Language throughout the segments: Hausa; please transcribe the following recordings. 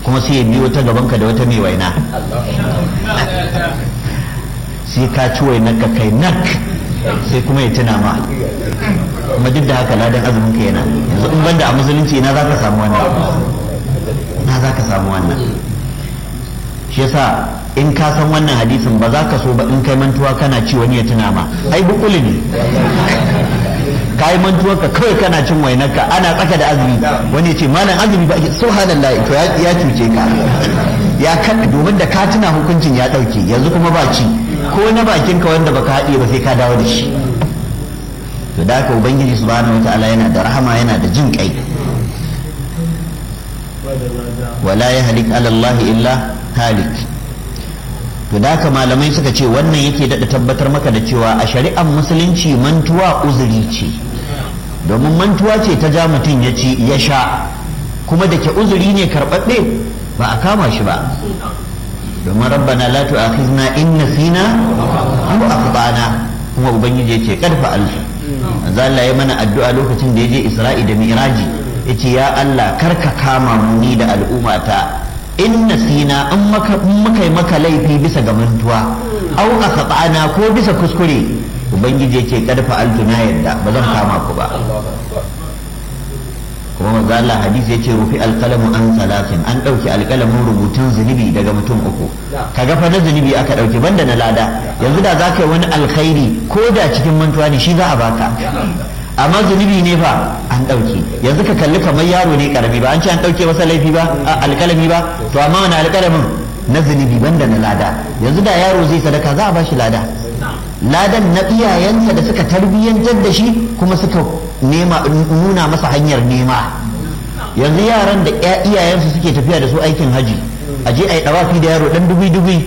kuma sai ya biyo ta gabanka da wata mai waina sai ka ci wainar ka kai nak sai kuma ya tuna ma kuma duk da haka ladan azumin ka yana yanzu in banda a musulunci na za ka samu wannan na za ka samu wannan shi yasa in ka san wannan hadisin ba za ka so ba in kai mantuwa kana ci wani ya tuna ma ai bukuli ne ka yi mantuwa ka kawai kana cin wainarka ana tsaka da azumi wani ya ce malam azumi ba ake subhanallah to ya cuce ka ya kada domin da ka tuna hukuncin ya dauke yanzu kuma ba ci ko na bakin ka wanda baka haɗe ba sai ka dawo da shi to da haka ubangiji subhanahu wataala yana da rahama yana da jin kai wala ya halik ala Allah illa halik to da haka malamai suka ce wannan yake daɗa tabbatar maka da cewa a shari'ar musulunci mantuwa uzuri ce domin mantuwa ce ta ja mutum ya ci ya sha kuma da ke uzuri ne karɓaɓɓe ba a kama shi ba domin rabbana la tu'akhizna in nasina aw akhtana kuma ubangiji yace karfa alfu manzo Allah ya mana addu'a lokacin da yaje Isra'i da Mi'raji yace ya Allah karka kama mu ni da al'ummata in nasina in maka muka yi maka laifi bisa ga mantuwa aw akhtana ko bisa kuskure ubangiji yace karfa alfu na yadda ba zan kama ku ba kuma manzo Allah hadisi yace rufi alqalamu an salatin an dauki alqalamin rubutun zunubi daga mutum uku kaga fa na zunubi aka dauki banda na lada yanzu da zaka yi wani alkhairi ko da cikin mantuwa ne shi za a baka amma zunubi ne fa an dauke yanzu ka kalli kamar yaro ne karami ba an ce an dauke masa laifi ba alkalami ba to amma wani alkalamin na zunubi banda na lada yanzu da yaro zai sadaka za a bashi lada ladan na iyayensa da suka tarbiyyantar da shi kuma suka nema nuna masa hanyar nema yanzu yaran da iyayensu suke tafiya da su aikin haji a je a yi dawafi da yaro dan dubi dubi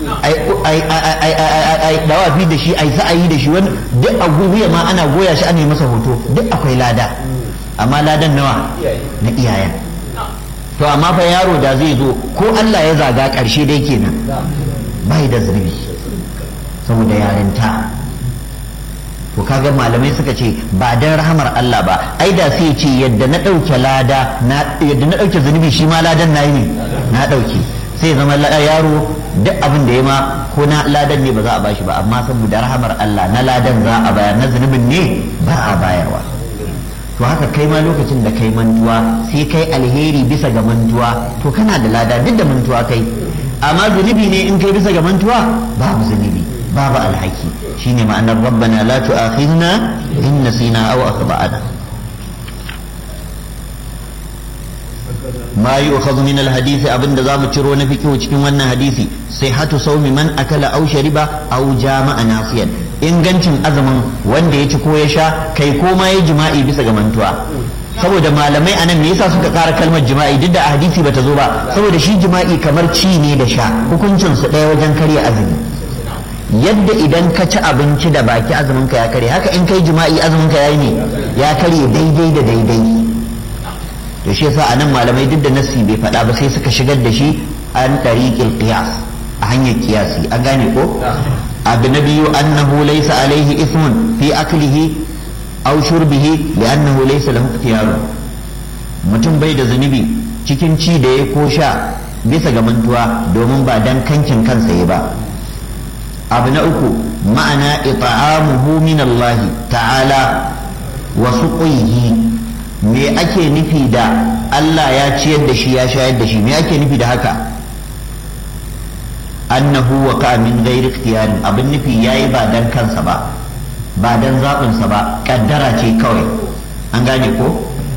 a yi dawafi da shi a yi sa'ayi da shi wani duk a guguya ma ana goya shi ana yi masa hoto duk akwai lada amma ladan nawa na iyayen to amma fa yaro da zai zo ko Allah ya zaga karshe dai kenan bai da zurbi saboda yarinta to kaga malamai suka ce ba dan rahamar Allah ba ai da sai ce yadda na ɗauke lada yadda na ɗauke zunubi shi ma ladan na yi ne na ɗauke sai zama yaro duk abin da ya ma ko na ladan ne ba za a bashi ba amma saboda rahamar Allah na ladan za a bayar na zunubin ne ba a bayarwa to haka kai ma lokacin da kai mantuwa sai kai alheri bisa ga mantuwa to kana da lada duk da mantuwa kai amma zunubi ne in kai bisa ga mantuwa babu zunubi babu alhaki shine ma'anar rabbana la tu'akhidna in nasina aw akhtana ma yu'khadhu min alhadith abinda zamu ciro na fiqh cikin wannan hadisi sihhatu sawmi man akala aw shariba aw jama'a nasiyan ingancin azumin wanda ya ci ko ya sha kai ko ma ya jima'i bisa ga mantuwa saboda malamai anan me yasa suka kara kalmar jima'i duk da a hadisi bata zo ba saboda shi jima'i kamar ci ne da sha hukuncin su ɗaya wajen karya azumi yadda idan ka ci abinci da baki azumin ka ya kare haka in kai jima'i azumin ka yayi ne ya karye daidai da daidai to shi yasa anan malamai duk da nassi bai faɗa ba sai suka shigar da shi an tariqil qiyas a hanyar kiyasi an gane ko abu na biyu annahu laysa alaihi ismun fi aklihi aw shurbihi li'annahu laysa lahu ikhtiyar mutum bai da zunubi cikin ci da ya ko sha bisa ga mantuwa domin ba dan kankin kansa ya ba abu na uku ma'ana ita'amuhu min Allah ta'ala wa suqihi me ake nufi da Allah ya ciyar da shi ya shayar da shi me ake nufi da haka annahu wa ka min ghairi ikhtiyarin abin nufi yayi ba dan kansa ba ba dan zabin sa ba kaddara ce kawai an gane ko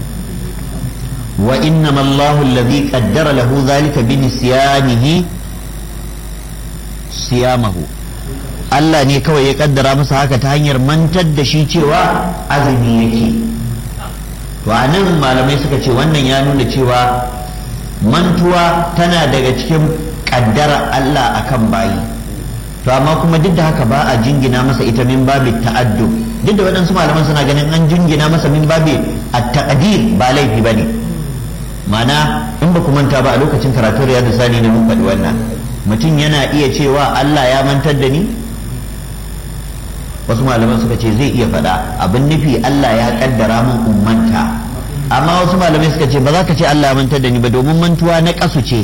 wa innama Allahu alladhi qaddara lahu dhalika bi nisyanihi siyamahu Allah ne kawai ya kaddara masa haka ta hanyar mantar da shi cewa azumi yake to a nan malamai suka ce wannan ya nuna cewa mantuwa tana daga cikin kaddara Allah akan bayi to amma kuma duk da haka ba a jingina masa ita min babi ta'addu duk da waɗansu malaman suna ganin an jingina masa min babi at-taqdir ba laifi bane mana in ba ku manta ba a lokacin karatu riyadu sani ne mun faɗi wannan mutum yana iya cewa Allah ya mantar da ni wasu malaman suka ce zai iya faɗa abin nufi Allah ya kaddara min ummanta amma wasu malamai suka ce ba za ka ce Allah ya mantar da ni ba domin mantuwa na ƙasu ce